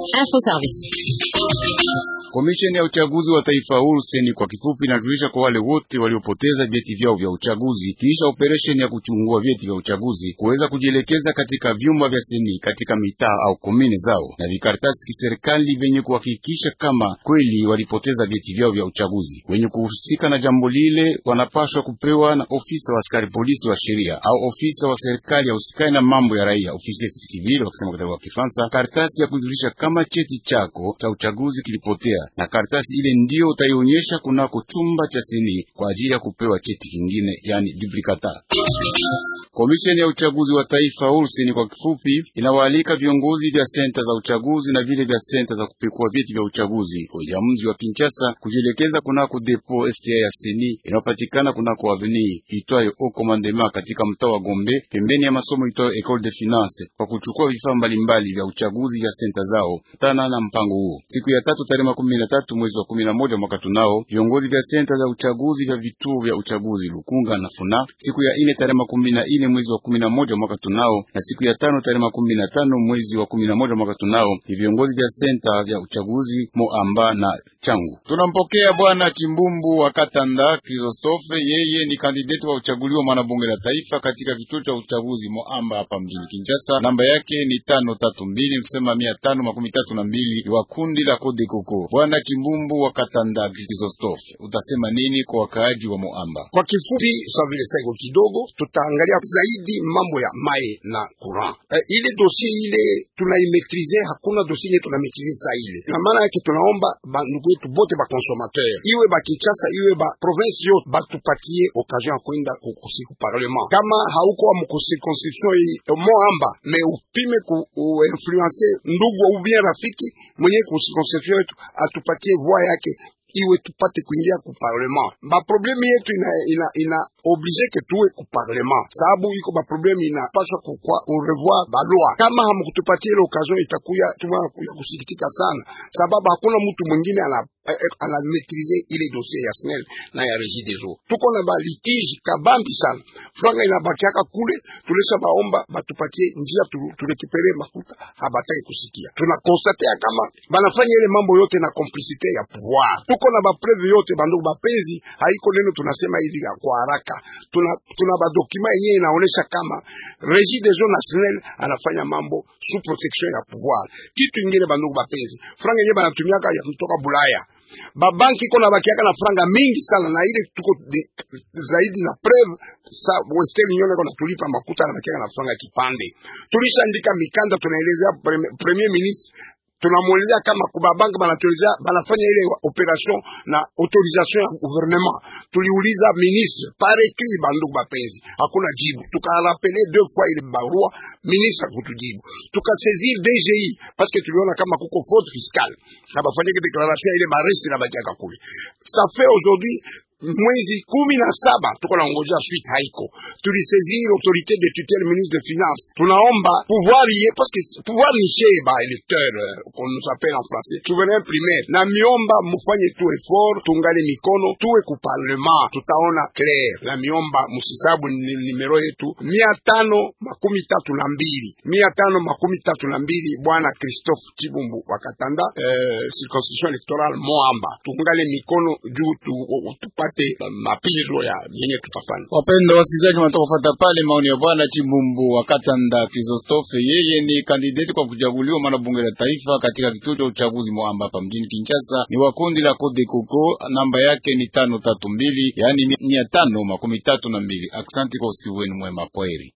Info Service. Komisheni ya uchaguzi wa taifa huru seni kwa kifupi inajulisha kwa wale wote waliopoteza vyeti vyao vya uchaguzi kisha operesheni ya kuchungua vyeti vya uchaguzi kuweza kujielekeza katika vyumba vya seni katika mitaa au komini zao na vikaratasi kiserikali vyenye kuhakikisha kama kweli walipoteza vyeti vyao vya uchaguzi. Wenye kuhusika na jambo lile wanapaswa kupewa na ofisa wa askari polisi wa sheria au ofisa wa serikali ya usikani na mambo ya raia, ofisi civil wakisema kwa Kifaransa, karatasi ya kujulisha kama cheti chako cha uchaguzi kilipotea na karatasi ile ndiyo utaionyesha kunako chumba cha seni kwa ajili ya kupewa cheti kingine, yani duplicata. Komisheni ya uchaguzi wa taifa ursini kwa kifupi inawaalika viongozi vya senta za uchaguzi na vile vya senta za kupekua vyeti vya uchaguzi ya mji wa Kinshasa kujielekeza kunako depo STA ya seni inayopatikana kunako avenue itwayo au commandement katika mtaa wa Gombe pembeni ya masomo itwayo Ecole de Finance kwa kuchukua vifaa mbalimbali vya uchaguzi vya senta zao tana na mpango huo. Siku ya tatu tarehe makumi na tatu mwezi wa kumi na moja mwaka tunao viongozi vya senta za uchaguzi vya vituo vya uchaguzi Lukunga na Funa. Siku ya ine tarehe makumi na ine mwezi wa kumi na moja mwaka tunao na siku ya tano tarehe makumi na tano mwezi wa kumi na moja mwaka tunao ni viongozi vya senta vya uchaguzi Moamba na Changu. Tunampokea bwana Chimbumbu wa Katanda Kristofe, yeye ni kandidati wa uchaguliwa mwanabunge la taifa katika kituo cha uchaguzi Moamba hapa mjini Kinshasa. Namba yake ni tano tatu mbili kusema mia tano makumi tatu na mbili wa kundi la Kode Koko. Bwana Chimbumbu wa Katanda Kristofe, utasema nini kwa wakaaji wa Moamba? Kwa kifupi, sa vile sego kidogo, tutaangalia zaidi mambo ya mai na courant. Eh, ile dossier ile tunaimetrize, hakuna dossier ile tunaimetrize saa ile, na maana yake tunaomba bandugu yetu bote ba consommateur, iwe ba Kinshasa iwe ba province yote, batupatie occasion ya kwenda kusiku parlement. Kama hauko wa mcirconscription hii Moamba, me upime ku influencer ndugu au bien rafiki mwenye ku circonscription yetu atupatie voix yake iwe tupate kuingia ku parlement. Ba probleme yetu ina ina, ina oblige ke tuwe ku parlement, sababu iko ba probleme inapaswa kukwa ku revoir ba loi. Kama hamkutupatie ile occasion, itakuya tuma ya kusikitika sana, sababu hakuna mtu mwingine ana ana maîtriser ile dossier ya SNEL na ya Regie des Eaux. Tuko na ba litige kabambi sana, franga inabakiaka kule, tulesha baomba batupatie njia tu, turekipere makuta, habataki kusikia. Tuna constate kama banafanya ile mambo yote na complicité ya pouvoir. Tuko na ba preuve yote bandugu bapenzi, haiko neno tunasema hivi kwa haraka. Tuna tuna ba document yenyewe inaonesha kama Regie des Eaux na SNEL anafanya mambo sous protection ya pouvoir. Kitu ingine bandugu bapenzi, franga yenyewe banatumiaka ya kutoka Bulaya babanki iko na bakiaka na franga mingi sana, na ile tuko de, zaidi na preuve sa Western Union iko natulipa makuta na bakiaka na franga kipande. Tulishaandika mikanda, tunaelezea premier ministre tunamwelezea kama kuba banki banatuelezea banafanya ile operation na autorisation ya gouvernement. Tuliuliza ministre par écrit, bandugu bapenzi, hakuna jibu. Tukarapele deux fois ile barua, ministre akutujibu. Tukasaisir DGI parce que tuliona kama kuko faute fiscale na bafanyike declaration ile maresti na bakiaka kule. Ça fait aujourd'hui mwezi kumi na saba tuko na ngojea suite haiko. Tulisaisir autorité de tutelle ministre de finance, tunaomba pouvoir ye parce que pouvoir ni chez ba électeur qu'on nous appelle en français souverain primaire, na miomba mufanye tu effort, tungale mikono tuwe ku parlement, tutaona clair. Na miomba musisabu nimero yetu mia tano makumi tatu na mbili mia tano makumi tatu na mbili Bwana Christophe Chibumbu wakatanda eh, circonscription electorale Moamba, tungale mikono juu tu, tupate mapiro ya yenye tutafanya. Wapenda wasikilizaji, wanatoka kufuata pale maoni ya bwana Chimbumbu wa Katanda Kristofe. Yeye ni kandidati kwa kuchaguliwa mwana bunge la taifa katika kituo cha uchaguzi Moamba hapa mjini Kinshasa. Ni wa kundi la Code Koko, namba yake ni tano tatu mbili, yaani mia tano makumi tatu na mbili. Aksanti kwa usikivu wenu mwema, kwaheri.